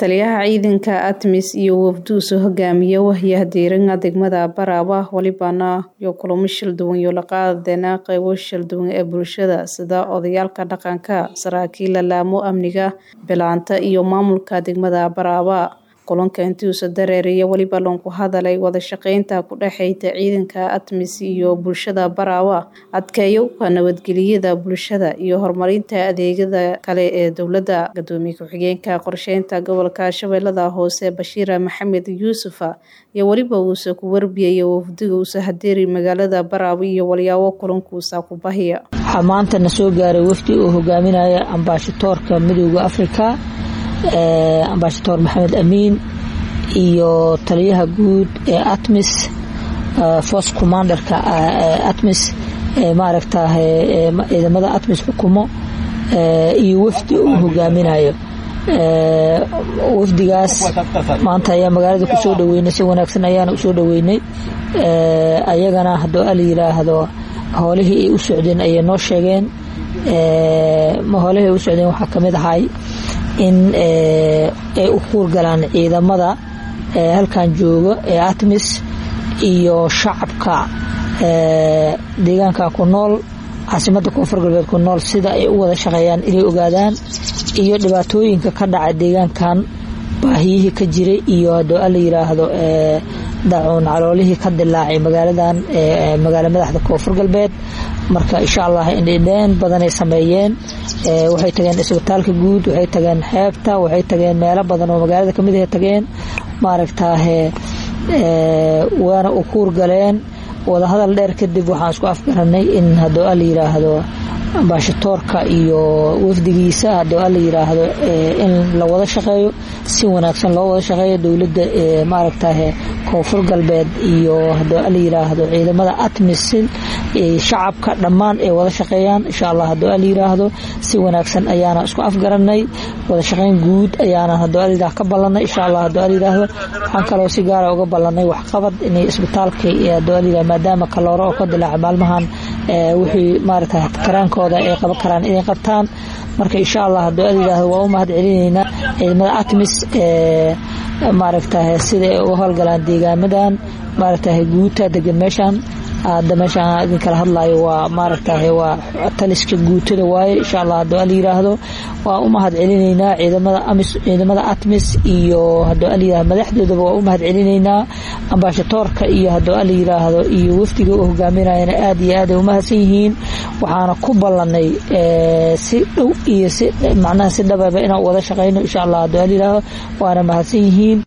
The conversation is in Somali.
Taliyaha ciidanka ATMIS iyo wafduusu hogaamiye wahyaha diiranka degmada Baraba walibana iyo kulamo shil duwan iyo la qaadana qaybo shil duwan ee bulshada sida odayaalka dhaqanka saraakiil laamo amniga bilaanta iyo maamulka degmada Baraba kulanka intiisa dareeriya waliba loonku hadalay wada shaqeynta ku dhexeyta ciidanka ATMIS iyo bulshada Baraba adkeeyowka nabadgelyada bulshada iyo horumarinta adeegyada kale ee dowladda gadoomiye ku-xigeenka qorsheynta gobolka Shabeellada Hoose Bashiir Maxamed Yuusuf iyo waliba uu ku warbiyay wafdiga uu hadeeri magaalada Baraba iyo walyaabo kulankuusa ku bahiya waxaa maanta na soo gaaray wafdi uu hogaaminaya ambaashadoorka midowda Afrika ambaashadoor maxamed amiin iyo taliyaha guud ee atmis force commanderka atmis maaragta ciidamada atmis xukumo iyo wafdi uu hogaaminayo wafdigaas maanta ayaa magaalada kusoo dhaweynay si wanaagsan ayaana usoo dhaweynay ayagana haddoo ala yiraahdo howlihii ay u socdeen ayay noo sheegeen howlihii ay u socdeen waxaa kamid ahay in ay u kuurgalaan ciidamada halkan jooga ee atmis iyo shacabka deegaanka ku nool caasimada koonfur galbeed ku nool sida ay u wada shaqeeyaan inay ogaadaan iyo dhibaatooyinka ka dhaca deegaankan baahiyihii ka jiray iyo hadoo ala yiraahdo daacuun caloolihii ka dilaacay magaaladan magaala madaxda koonfur galbeed marka insha allah indhidheen badanay sameeyeen waxay tageen isbitaalka guud waxay tageen xeebta waxay tageen meelo badan oo magaalada kamid ah tageen maaragtaahe waana u kuur galeen wadahadal dheer kadib waxaan isku afgaranay in hadoo ala yiraahdo ambaashatoorka iyo wafdigiisa hadoo ala yiraahdo in la wada shaqeeyo si wanaagsan loo wada shaqeeyo dowladda maaragtahe koonfur galbeed iyo hadoo ala yiraahdo ciidamada atmis shacabka dhammaan ay wada shaqeeyaan insha allah hadoo ala yiraahdo si wanaagsan ayaana isku afgaranay wada shaqeyn guud ayaana hadoo ala yiraahdo ka ballanay insha allah hadoo ala yiraahdo waxaan kaloo si gaara uga ballanay waxqabad inay isbitaalka hadoo ala yiraahdo maadaama kalooro oo ka dilaaca maalmahan wixii maaragta karaankooda ay qaban karaan inay qabtaan marka insha allah hadoo ala yiraahdo waa u mahad celinaynaa ciidamada atmis maaragtahe sida ay uga howlgalaan deegaamadan maaragtahe guuta degan meeshan hadda meeshaan idin kala hadlayo waa maaragtahe waa taliska guutada waaye insha allah hadoo ala yiraahdo waa u mahad celinaynaa ciidamada amis ciidamada atmis iyo hadoo ala yiraahdo madaxdoodaba waa u mahad celinaynaa ambaashatoorka iyo hadoo ala yiraahdo iyo wafdiga uu hogaaminayana aad iyo aad ay u mahadsan yihiin waxaana ku ballanay si dhow iyo si macnaha si dhababa inaan wada shaqeyno insha allah hadoo ala yiraahdo waana mahadsan yihiin